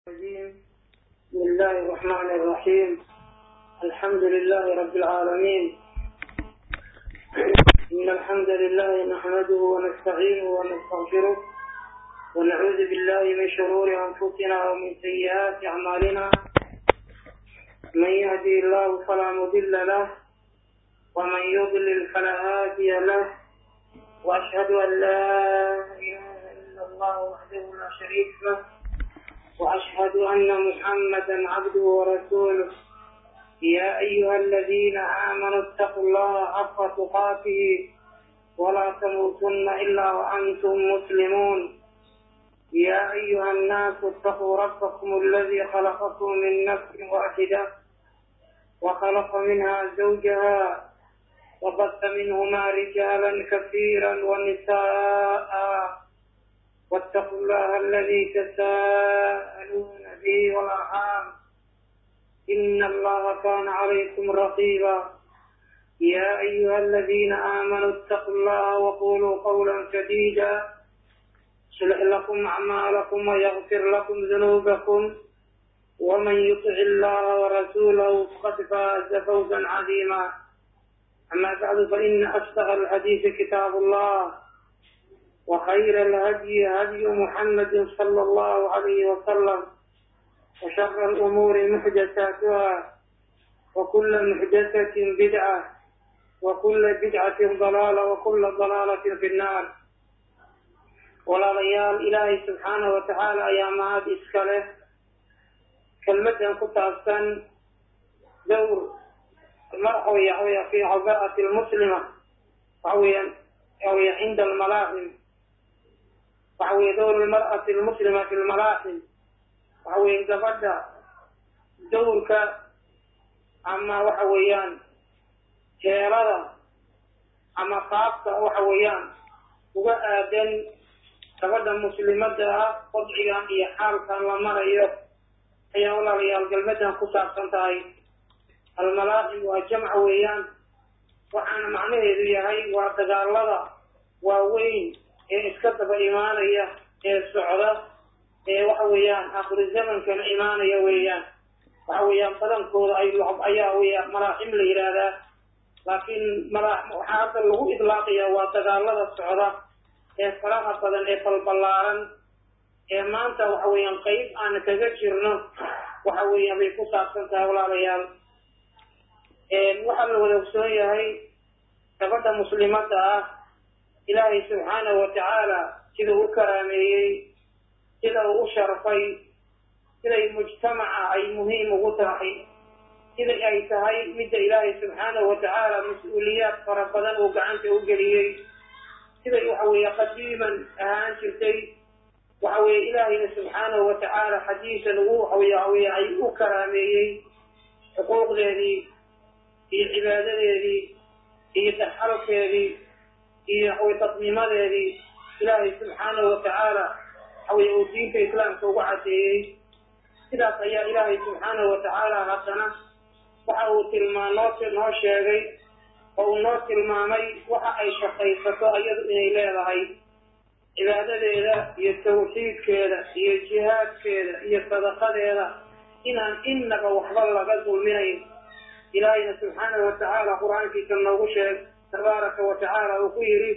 الرجيم بسم الله الرحمن الرحيم الحمد لله رب العالمين إن الحمد لله نحمده ونستعينه ونستغفره ونعوذ بالله من شرور أنفسنا ومن سيئات أعمالنا من يهدي الله فلا مضل له ومن يضلل فلا هادي له وأشهد أن لا إله إلا الله وحده لا شريك له وأشهد أن محمدا عبده ورسوله يا أيها الذين آمنوا اتقوا الله حق تقاته ولا تموتن إلا وأنتم مسلمون يا أيها الناس اتقوا ربكم الذي خلقكم من نفس واحدة وخلق منها زوجها وبث منهما رجالا كثيرا ونساء واتقوا الله الذي تساءلون به والأرحام إن الله كان عليكم رقيبا يا أيها الذين آمنوا اتقوا الله وقولوا قولا سديدا يصلح لكم أعمالكم ويغفر لكم ذنوبكم ومن يطع الله ورسوله فقد فاز فوزا عظيما أما بعد فإن أصدق الحديث كتاب الله وخير الهدي هدي محمد صلى الله عليه وسلم وشر الأمور محدثاتها وكل محدثة بدعة وكل بدعة ضلالة وكل ضلالة في النار walaalayaal ilaahay subxaana wa tacaala ayaa mahad iska leh kelmadan ku taabsan dowr waxawey waxaweya fi cabaa'ati lmuslima waxa weeyaan waxaweya cinda almalaaxim waxa weye dowr lmar'ati almuslima fi lmalaaxim waxa weye gabadha dowrka ama waxa weeyaan heelada ama qaabka waxa weeyaan uga aadan gabadha muslimada ah wadcigan iyo xaalkan la marayo ayaa walaalayaal galmadan ku saabsan tahay almalaaxim waa jamca weeyaan waxaana macnaheedu yahay waa dagaalada waaweyn ee iska daba imaanaya ee socda ee waxa weeyaan akhiru zamankana imaanaya weeyaan waxa weeyaan badankooda ay ayaa weya malaaxim la yidhaahdaa laakiin mala waxaa hadda lagu idlaaqaya waa dagaalada socda ee faraha badan ee balballaaran ee maanta waxa weeyaan qeyb aan kaga jirno waxa weeyaan bay ku saabsan tahay walaalayaal waxaa la wada ogsoon yahay gabadha muslimada ah ilaahay subxaanahu wa tacaala sida u karaameeyey sida uu u sharfay siday mujtamaca ay muhiim ugu tahay sida ay tahay midda ilaahay subxaanahu wa tacaala mas-uuliyaad fara badan uu gacanta u geliyey siday waxa weeye qadiiman ahaan jirtay waxa weeye ilaahayna subxaanahu wa tacaala xadiisan ugu waxawey waxaweye ay u karaameeyey xuquuqdeedii iyo cibaadadeedii iyo daxalkeedii iyo waxawey dadnimadeedii ilaahay subxaanahu wa tacaala waxaweye uu diinta islaamka ugu cadeeyey sidaas ayaa ilaahay subxaanahu wa tacaala haddana waxa uu tilmaa noo noo sheegay oo uu noo tilmaamay waxa ay shaqaysato iyadu inay leedahay cibaadadeeda iyo tawxiidkeeda iyo jihaadkeeda iyo sadaqadeeda inaan innaba waxba laga dulminayn ilaahayna subxaanahu wa tacaala qur-aankiisa noogu sheeg tabaaraka wa tacaala uu ku yidhi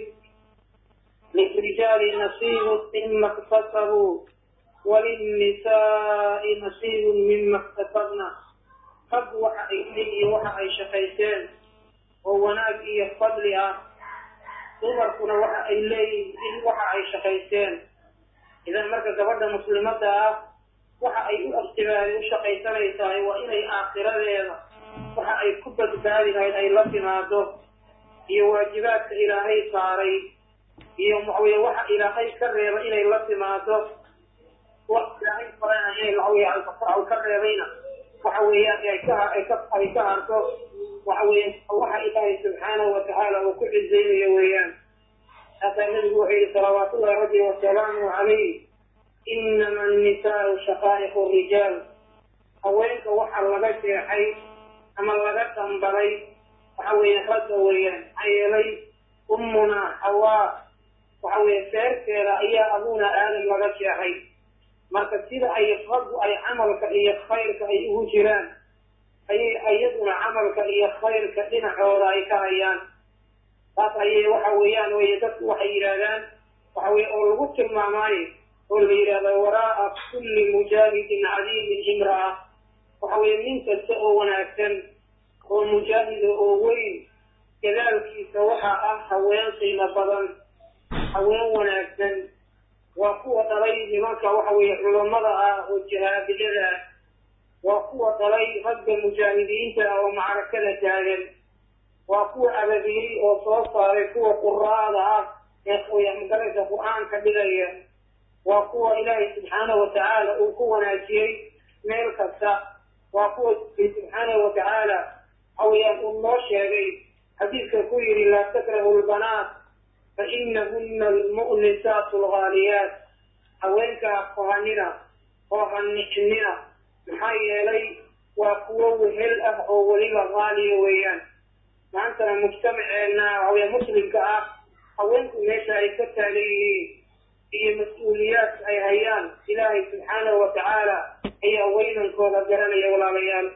lilrijaali nasiibu mima iktasabuu walinnisaai nasiibun mima iktasabna rag waxa ay iyo waxa ay shaqaysteen oo wanaag iyo fadli ah dumarkuna waxa ay leeyihiin waxa ay shaqaysteen idan marka gabadha muslimada ah waxa ay u aktibaadi u shaqaysanaysahay waa inay aakhiradeeda waxa ay ku badbaadi lahayd ay la timaado iyo waajibaadka ilaahay saaray iyo maxaweye waxa ilaahay ka reeba inay la timaado wax ilaahay farana inay waxawey ka reebayna waxa weeyaan ay ka ay ka ay ka harto waxa weeye waxa ilaahay subxaanahu wa tacaala uu ku cizaynayo weeyaan haasaa nabigu wuxuu yihi salawaatullahi rabbi wasalaamu calayh inama annisaau shaqaa'iqu rijaal haweenka waxa laga jeexay ama laga dambalay waxa weeye ragga weeyaan maxaa yeelay ummunaa hawaa waxa weeye feerteeda ayaa abuna aadam laga jeexay marka sida ay raggu ay camalka iyo khayrka ay ugu jiraan ayay iyaduna camalka iyo khayrka dhinacooda ay ka hayaan taas ayay waxa weeyaan wey dadku waxay yidhaahdaan waxa weye oo lagu tilmaamaayo oo la yidhahdo waraa'a kulli mujaahidin cadiimin imra'a waxa weeye nin kasta oo wanaagsan oo mujaahida oo weyn gadaalkiisa waxaa ah haween qiimo badan haween wanaagsan waa kuwa dhalay nimanka waxa weeye culammada ah oo jahaabiyada ah waa kuwa dhalay ragga mujaahidiinta ah oo macrakada taagan waa kuwa ababiiri oo soo saaray kuwa quraada ah ee magaraysa qur-aanka dhigaya waa kuwa ilaahay subxaanahu watacaala uu ku wanaajiyey meel kasta waa kuwa subxaanahu watacaala hawayaan uu noo sheegay xadiidka ku yidhi laa takrahu lbanaat fa inahuna almu'nisaatu alghaaliyaat haweenkaa kohanina oo hanicnina maxaa yeelay waa kuwo wehel ah oo weliba haaliya weeyaan maantana mujtamaceenna haween muslimka ah haweenku meesha ay ka taagan yihiin iyo mas-uuliyaad ay hayaan ilaahay subxaanahu watacaala ayaa weynankooda garanaya walaalayaal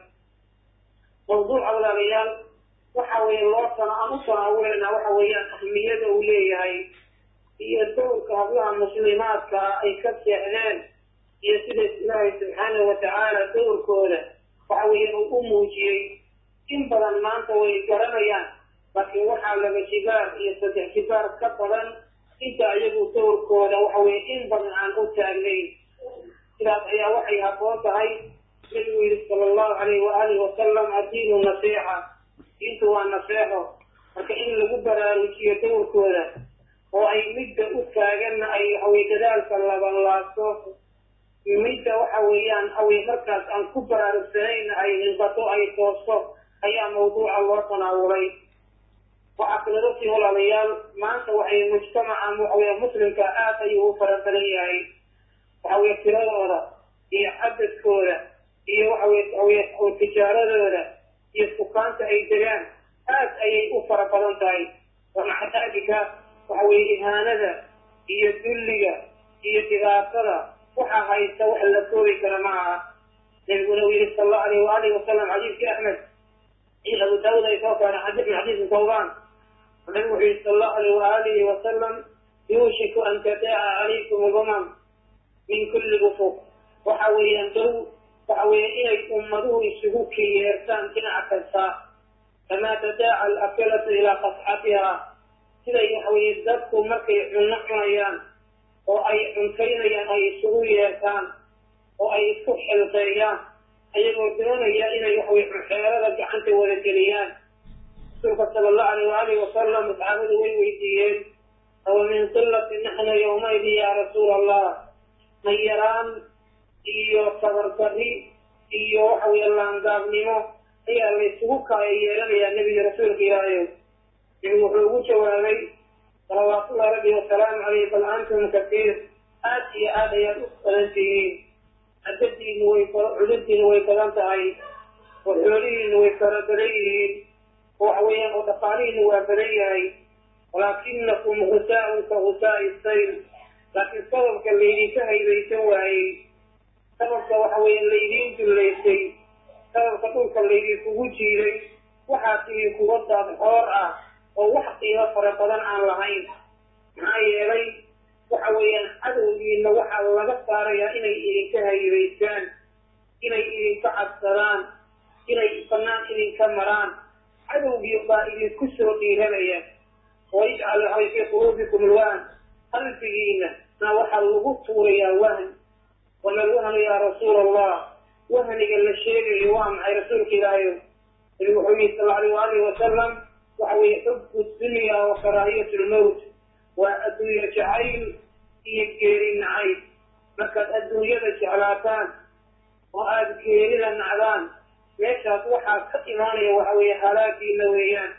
mawduuca walaalayaal waxa weeye loo sana aan u tanaawuleynaa waxa weeyaan ahmiyada uu leeyahay iyo dowrka hablaha muslimaadka ah ay ka seexdeen iyo sida ilaahay subxaanahu watacaala dowrkooda waxa weeye uu u muujiyey in badan maanta way garanayaan laakiin waxaa laba jibaar iyo saddex jibaar ka badan inta ayagu dowrkooda waxa weye in badan aan u taagnayn sidaas ayaa waxay habboon tahay nabigu yidhi sala allahu alayhi waaalih wasalam addiinu nasiixa diintu waa naseexo marka in lagu baraarujiyo dowrkooda oo ay midda u taaganna ay waxaweye dadaalka labanlaabto midda waxa weeyaan awey markaas aan ku baraarugsanayn ay hinbato ay toosto ayaa mawduuca loo tanaawulay waxaa kaloo ogtiin walaalayaal maanta waxay mujtamaca waxaweye muslimka aad ayuu u fara badan yahay waxaweye tiradooda iyo cadadkooda iyo waxaweye waxaweye tijaaradooda iyo sukaanta ay degaan aad ayay u fara badan tahay wamaca daalika waxa weye ihaanada iyo dulliga iyo dhibaatada waxaa haysta wax la koobi kara ma aha nabiguna uu yihi sal allahu alayh waalihi wasalam xadiiskii axmed iyo abu daawud ay soo saareen min xadiisi tawban nabigu wuxuu yihi sal allahu alayh waalihi wasalam yuushiku an tadaaca calaykum lumam min kulli ufuq waxa weeyaan dow waxa weeye inay ummaduhu isugu kiyeertaan dhinac kasta kamaa tadaaca alakalatu ilaa qasxatiha siday waxaweye dadku markay cunno cunayaan oo ay cuntaynayaan ay isugu yeertaan oo ay isku xilqeeyaan ayagoo doonaya inay waxaweye xeerada gacanta wada geliyaan rasuulka sala allahu alayh waalihi wasalam asxaabadu way weydiiyeen awa min qilati naxna yowmaydin yaa rasuula allah ma yaraan iyo tabardarri iyo waxa weye laangaabnimo ayaa laysugu kaaya yeelanayaa nebiga rasuulka ilaahayow nabigu wuxuu ugu jawaabay salawaatullahi rabbi wasalaamu caleyh bal antum kasiir aad iyo aad ayaad u badan tihiin cadadiinu way cudurdiinu way badan tahay oo xoolihiinu way fara badan yihiin oo waxa weeyaan oo dhaqaalihiinu waa badan yahay walaakinakum husaaun ka husaa'i sayl laakiin sababka laydinka haybaysan waayey sababka waxa weeye laydiin dullaysay sababka dhulka laydinkugu jiiday waxaa tihi kuwa daadxoor ah oo wax qiimo fara badan aan lahayn maxaa yeelay waxa weeyaan cadowgiina waxaa laga saarayaa inay idinka haybaysaan inay idinka cabsadaan inay banaan idinka maraan cadowgii baa idinku soo dhiiranaya wayajcal waxay fii quluubikum alwahn qalbigiina na waxaa lagu tuurayaa wahn wama alwahnu yaa rasuula allah wahniga la sheegayo waa maxay rasuulka ilaahayo nabigu wuxuu yihi sal alay waalihi wasalam waxa weeye xubu dunya wa karaahiyat lmowt waa adduunye jacayl iyo geeri nacayb markaad adduunyada jeclaataan oo aada geerida nacdaan meeshaas waxaa ka imaanaya waxa weeye halaagiina weeyaan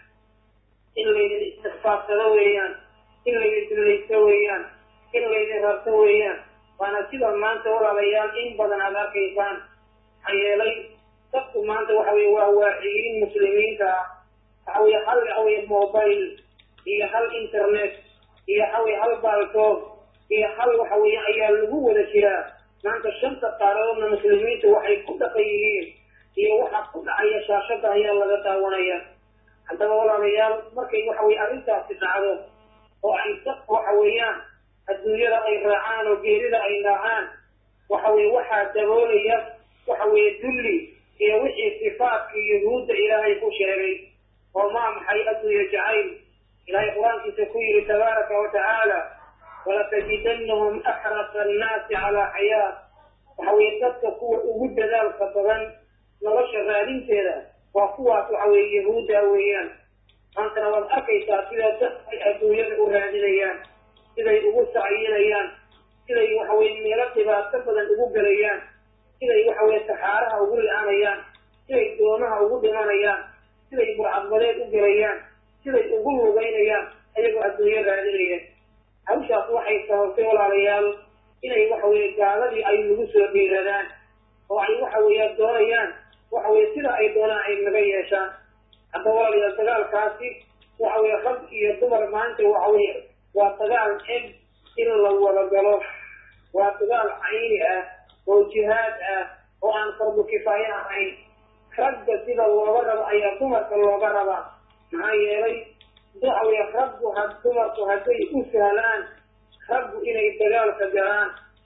in laydin istikfaarsado weeyaan in laydin dullaysto weeyaan in laydin rarto weeyaan waana sida maanta walaalayaal in badan aad arkaysaan maxaa yeelay dadku maanta waxa weye waa waaciyiin muslimiinta ah waxa weye hal waxaweye mobile iyo hal internet iyo waxaweye hal baaltoob iyo hal waxa weeye ayaa lagu wada jiraa maanta shanta qaaradoodna muslimiintu waxay ku dhaqan yihiin iyo waxa ku dhacaya shaashada ayaa laga daawanaya haddaba walaalayaal markay waxa weye arrintaasi dhacdo oo ay dad waxa weeyaan adduunyada ay raacaan oo geerida ay raacaan waxa weye waxaa daboolaya waxa weeye dulli iyo wixii sifaadkii yuhuudda ilaahay ku sheegay oo maa maxay adduunya jacayl ilaahay qur-aankiisa ku yidhi tabaaraka wa tacaala walatajidanahum axrasa annaasi calaa xayaa waxa weye dadka kuwa ugu dadaalka badan nolosha raadinteeda waa kuwaas waxa weye yahuudda weeyaan maantana waad arkaysaa sida dad ay adduunyada u raadinayaan siday ugu sacyinayaan siday waxa weye meelo dhibaato badan ugu gelayaan siday waxa weye saxaaraha ugu li-aanayaan siday doomaha ugu dhimanayaan siday burcadbadeed u gelayaan siday ugu lugaynayaan ayagoo adduunyo raadinaya hawshaas waxay sababtay walaalayaal inay waxa weye gaaladii ay nagu soo dhiiradaan oo ay waxa weeya doonayaan waxa weye sida ay doonaan ay naga yeeshaan hadda walaalayaal dagaalkaasi waxa weye rag iyo dumar maanta waxa weye waa dagaal eg in la wada galo waa dagaal cayni ah oo jihaad ah oo aan fardu kifaaye ahayn ragga sida looga rabo ayaa dumarka looga rabaa maxaa yeelay waxa weye raggu ha dumarku hadday u sahlaan raggu inay dagaalka galaan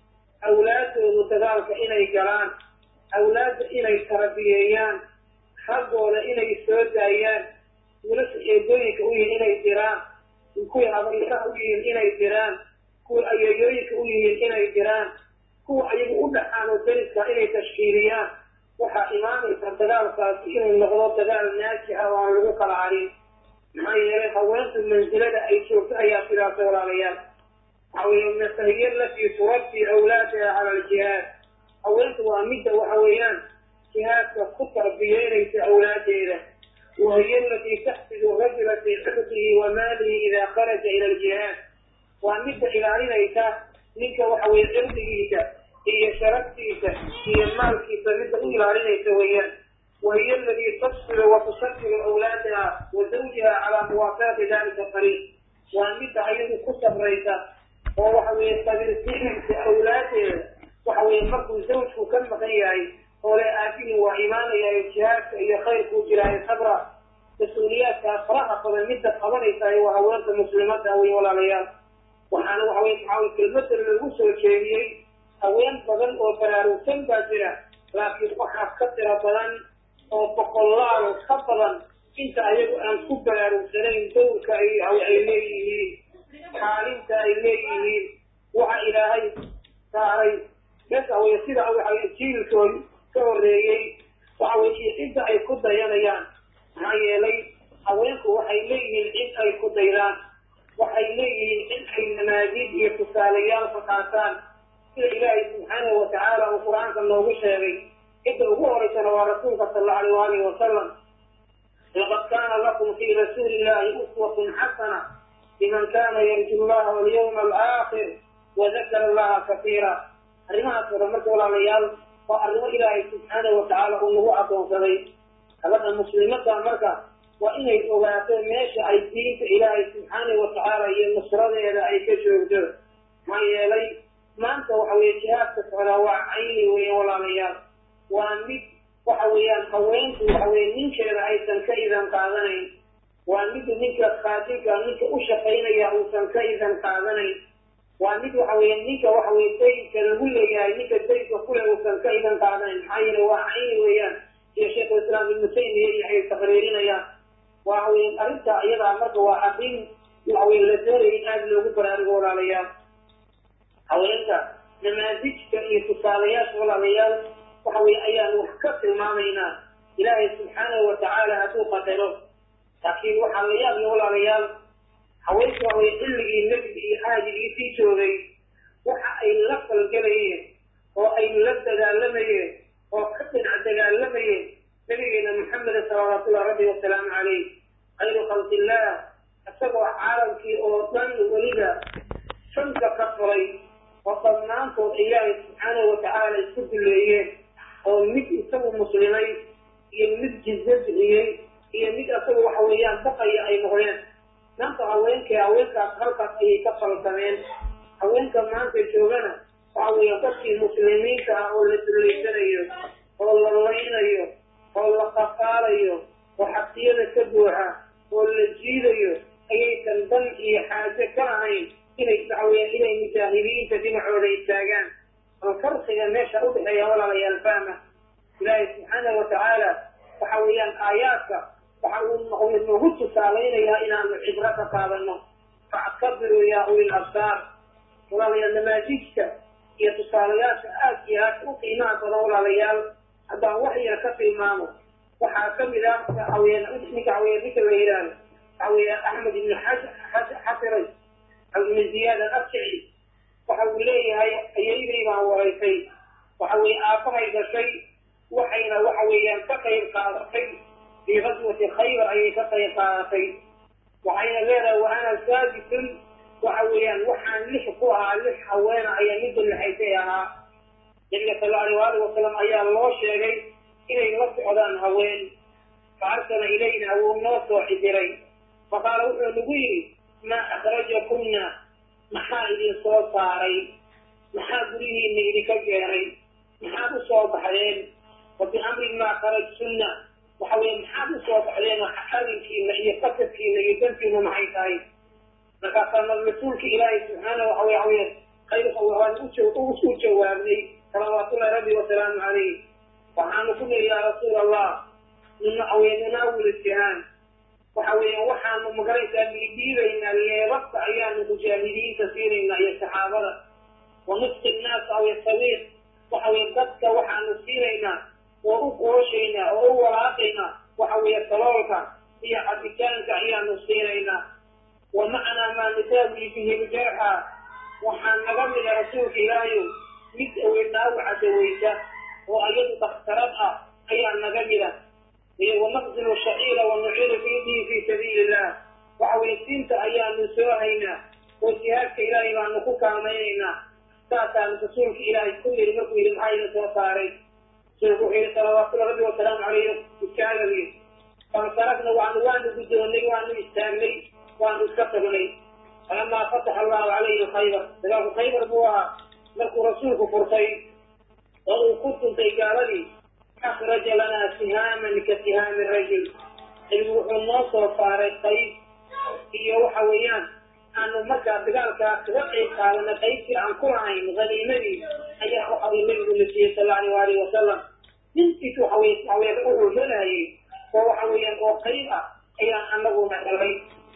awlaadoodu dagaalka inay galaan awlaadda inay tarabiyeeyaan raggooda inay soo daayaan wilasha eedooyinka u yihiin inay diraan kuwii habaysaha u yihiin inay diraan kuwii ayeeyooyinka u yihiin inay diraan kuwa ayagu u dhaxaan oo dariska inay tashkiiliyaan waxaa imaanaysa dagaalkaasi inuu noqdo dagaal naajixa oo aan lagu kala harin maxaa yeelay haweentu mansilada ay joogto ayaa sidaasa walaalayaal waxa weye masahiya latii turabbi awlaadaha cala aljihaad haweentu waa midda waxa weeyaan jihaadka ku tarbiyeynaysa awlaadeeda wahiya alatii taxfidu rajula fii cirdihi wa maalihi idaa kharaja ila aljihaad waa midda ilaalinaysa ninka waxa weye cirdigiisa iyo sharaftiisa iyo maalkiisa midda u ilaalinaysa weeyaan wahiya aladii tafsilu wa tushakilu awlaadaha wa zawjiha calaa muwaafaqati dalika qariib waa midda ayadu ku sabraysa oo waxa weye sabirsiinaysa awlaadeeda waxa weye markuu zawjku ka maqan yahay oo le aabihii waa imaanayayo jihaadka iyo khayrkuu jiraayo sabra mas-uuliyaadkaa faraha badan midda qabanaysaay waa haweenta muslimadda wey walaalayaal waxaana waxa weye maxaa kelmada lagu soo jeediyey haween badan oo baraarugsan baa jira laakiin waxaa ka tira badan oo boqolaal ka badan inta ayagu aan ku baraarugsanayn dowrka ay leeyihiin xaalinta ay leeyihiin waxa ilaahay saaray meesha wey sida waxa jiilkood ka horeeyey waxa wey iyo cidda ay ku dayanayaan maxaa yeelay haweenku waxay leeyihiin cid ay ku daydaan waxay leeyihiin cid ay namaadiid iyo tusaalayaal ka qaataan sida ilaahay subxaanahu watacaala uu qur-aanka noogu sheegay cidda ugu horeysana waa rasuulka sal allau alayh waalihi wasalam laqad kaana lakum fii rasuuli illahi uswatun xasana liman kana yarju llaha walyawma alaakhir wadakara allaha kasiira arrimahaas oo dhan marka walaalayaal waa arrimo ilaahay subxaanahu watacaala uu nagu addoonsaday gabadha muslimadda marka waa inay ogaato meesha ay diinta ilaahay subxaanahu watacaala iyo nusradeeda ay ka joogto maxaa yeelay maanta waxa weye jihaadka socdaa waa cayni weeye walaalayaal waa mid waxa weeyaan haweenku waxa weye ninkeeda aysan ka idan qaadanayn waa mid ninka qaadinka ninka u shaqaynaya uusan ka idan qaadanayn waa mid waxa weye ninka waxa weye dayinka lagu leeyahay ninka dayinka kule uusan ka idan qaadanayn maxaa yeele waa cayni weeyaan iyo sheikhulislaam ibnu taymiya iyo ay taqriirinayaan waxa weye arrinta iyadaa marka waa arrin waxa weye la doonaya in aada loogu baraarugo walaalayaal haweenka namaadijka iyo tusaalayaasha walaalayaal waxa weye ayaan wax ka tilmaamaynaa ilaahay subxaanahu watacaala hadduu qadaro laakiin waxaa la yaabya walaalayaal haweenka waxa weye xilligii nebiga iyo caajigiisii joogay waxa ay la falgelayeen oo ay la dagaalamayeen oo ka dhinac dagaalamayeen nabigeena maxameda salawaatullahi rabbi wasalaamu calayh khayru khalqillah isagoo caalamkii oo dhan weliba sanka ka furay oo dhammaantood ilaahay subxaanahu watacaala isku duleeyeen oo mid isagu muslimay iyo mid jizzo bixiyey iyo mid isagu waxa weeyaan baqaya ay noqdeen maanta haweenkii haweenkaas halkaas ayay ka falsameen haweenka maanta joogana waxa weeye dadkii muslimiinta ah oo la dullaysanayo oo la laynayo oo la qafaalayo oo xabsiyada ka buuxa oo la jiidayo ayaysan dan iyo xaajo ka ahayn inay dacween inay mujaahidiinta dhinacooda istaagaan oo farqiga meesha u dhexeeya walaalayaal fahma ilaahay subxaanahu watacaala waxa weeyaan aayaadka waxa uu nagu tusaalaynayaa inaanu cibro ka qaadano factabiruu yaa ulil absaar walaalayaal namaajijka iyo tusaalayaasha aad iyo aad u qiimaha badan walaalayaal haddaan wax yar ka tilmaamo waxaa kamid ah waxaweyaan ninka waxaweya ninka la yidhaahdo waxaweya axmed ibn xasiray ibn ziyaad alafjici waxa uu leeyahay ayaydey baan waraysay waxa weye aabahay gashay waxayna waxa weeyaan ka qayb qaadatay fii qaswati khaybar ayay ka qayb qaadatay waxayna leedahay wa ana saadisun waxa weeyaan waxaan lix ku ahaa lix haweena ayaa midda lixaysay ahaa nabiga sal allahu alih wasalam ayaa loo sheegay inay la socdaan haween fa arsala ilayna wuu noo soo xidiray faqaala wuxuu nagu yidhi maa akhrajakunna maxaa idin soo saaray maxaa gurihiina idinka keenay maxaad u soo baxdeen wa biamrin maa kharajtunna waxa weye maxaad u soo baxdeen arrinkiina iyo qasadkiina iyo dantiina maxay tahay markaasaa mas-uulka ilaahay subxaana waxa wey waxaweya khayrka waan u jawaabnay salawaatullahi rabbi wasalaamu calayh waxaanu ku niri yaa rasuul allah nunaawil itihaam waxa weya waxaanu magaraysaa dhiidhiibaynaa leebabka ayaanu mujaahidiinta siinaynaa iyo saxaabada wa nusqi nnaas aw yasawiiq waxa weye dadka waxaanu siinaynaa oo u qooshaynaa oo u walaaqaynaa waxa weeye saloolka iyo cabitaanka ayaanu siinaynaa wa macnaa maa nudaawi bihi ljarxa waxaa naga mida rasuulka ilaahayow mid aweenaawaca daweysa oo ayadu dakhtarad ah ayaa naga mida iyo wanaqsilu shaciira wa nuciiru fiidihi fii sabiili illah waxa weye siinta ayaanu soo haynaa oo jihaadka ilaahay baanu ku kaalmaynaynaa saasaanu rasuulka ilaahay ku yiri markuu yidhi maxaa idin soo saaray rasuulku wuxuu yidhi salawaatullahi rabbi wasalaamu calayh iskaagagii fansarakna waanu waanu guddoonnay waanu istaagnay waanu iska tagnay falamaa fataxa allahu calayhi khaybar dagaalku khaybar buu ahaa markuu rasuulku furtay oo uu ku tuntay gaaladii akhraja lanaa sihaaman ka sihaami rajul nabigu wuxuu noo soo saaray qayb iyo waxa weeyaan aanu markaa dagaalkaa kaga qayb qaadana qaybtii aan ku lahayn haniimadii ayaa waxawey nabigu na siiyey sal allahu alayh alihi wasalam ninkiis waxawey waxawey wuxuu helayay oo waxa weeyaan oo qayb ah ayaan anaguna helay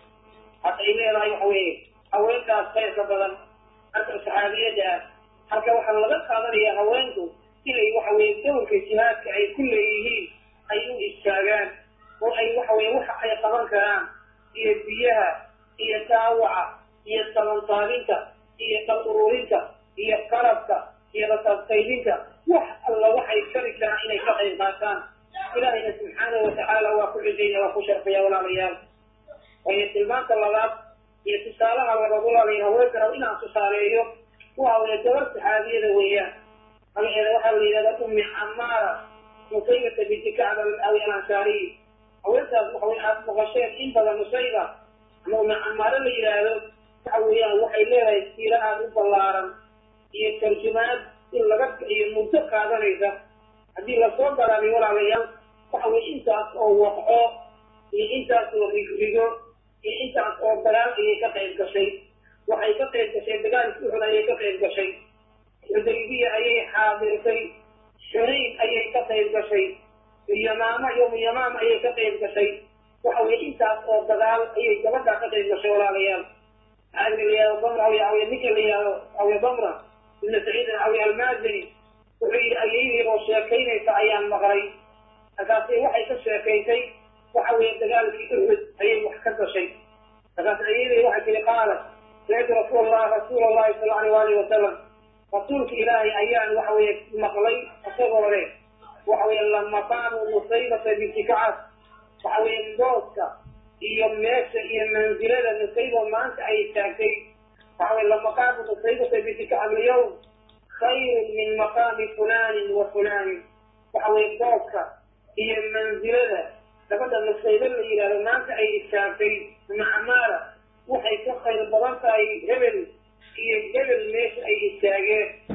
hadda ay leedahay waxa weeye haweenkaas khayrka badan halka saxaabiyadda ah halka waxaa laga qaadanayaa haweenku inay waxa weye dowrka jihaadka ay ku leeyihiin ay u istaagaan oo ay waxa weye waxa ay qaban karaan iyo biyaha iyo daawaca iyo tabantaabinta iyo dhal ururinta iyo qalabka iyo rasaabtaydinta wax alla waxay kari karaan inay ka qayb qaataan ilaahayna subxaanahu watacaala waa ku cidayna waa ku sharfaya walaalayaal waayo tilmaanta labaad iyo tusaalaha labaad walaalaya haweenka rab inaan tusaaleeyo waxa weye gabar saxaabiyada weeyaan magaceeda waxaa la yidhahdaa ummi camaara musaybata binti kacb awi alansaariy haweenkaas waxa wey aad maqasheen in badan musayba ama ummi camaaro la yidhaahdo waxa weeyaan waxay leedahay siiro aad u ballaaran iyo tarjumaad in laga iyo muddo qaadanaysa haddii lasoo galaabay walaalayaal waxa weye intaas oo waqco iyo intaas oo rigrigo iyo intaas oo dagaal ayay ka qayb gashay waxay ka qayb gashay dagaalkii uxud ayay ka qayb gashay xudaybiya ayay xaadirtay xunayn ayay ka qayb gashay yamaama yowmu yamaama ayay ka qayb gashay waxa weye intaas oo dagaal ayay gabadhaa ka qayb gashay walaalayaal saxaabiga la yihahdo damra awy ninka la yihahdo awy damra ibna saciid awy almaazini wuxuu yidhi ayaydii oo sheekaynaysa ayaan maqlay markaasay waxay ka sheekaysay waxa weeye dagaalkii uxud ayay wax ka gashay markaas ayaydii waxay tiri qaalat samictu rasuul rasuula allahi sala aleyh waalihi wasalam rasuulka ilaahay ayaan waxa weye maqlay isagoo leh waxa weye lamaqaamu nusaybata binti kacab waxa weye booska iyo meesha iyo mansilada nusayba maanta ay taagtay waxa weye lamaqaamu nusaybata binti kacab alyawm khayrun min maqaami fulanin wa fulanin waxa weye booska iyo mansilada gabadha nusayba la yidhahdo maanta ay istaagtay macamaara waxay ka khayr badan tahay hebel iyo hebel meesha ay istaageen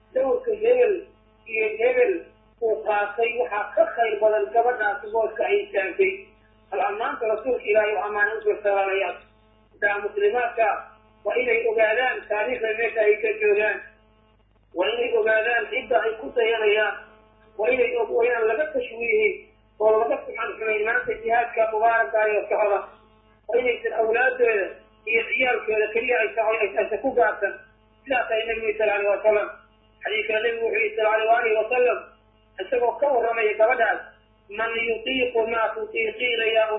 dawrka hebel iyo hebel uu qaatay waxaa ka khayr badan gabadhaasi booska ay istaagtay bal ammaanta rasuulka ilaahay oo ammaana usoo salaamayaan daa muslimaadka waa inay ogaadaan taariikhda meesha ay ka joogaan waa inay ogaadaan cidda ay ku dayanayaan waa inay waa inaan laga tashwiihin oo laga suxan xumayn maanta jihaadka mubaarakaayoo socda waa inaysan awlaadooda iyo ciyaalkooda keliya ay tahay aysan ku gaarsan sidaas ay nabigu sal alay wasalam xadiidka nabigu wuxuu yihi sal alay alihi wasalam isagoo ka warramaya gabadhaas man yutiiqu maa tutiiqiina ya